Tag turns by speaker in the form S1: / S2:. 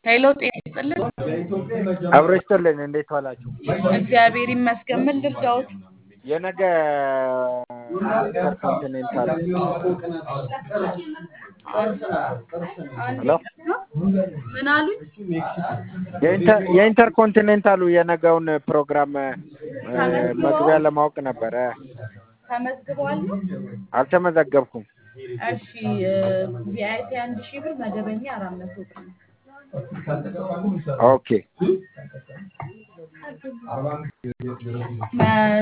S1: ሄሎ ጤና ይስጥልን።
S2: አብሮ ይስጥልን። እንዴት ዋላችሁ?
S1: እግዚአብሔር ይመስገን። ምን ልርዳዎት?
S2: የነገ ኢንተርኮንቲኔንታል ሄሎ
S1: ምን አሉኝ?
S2: የኢንተር- የኢንተርኮንቲኔንታሉ የነገውን ፕሮግራም እ፣ መግቢያ ለማወቅ ነበረ።
S1: ተመዝግበዋል ነው?
S2: አልተመዘገብኩም።
S1: እሺ ቪአይፒ አንድ ሺህ ብር፣ መደበኛ አራት መቶ ብር ነው።
S2: ኦኬ
S1: መ-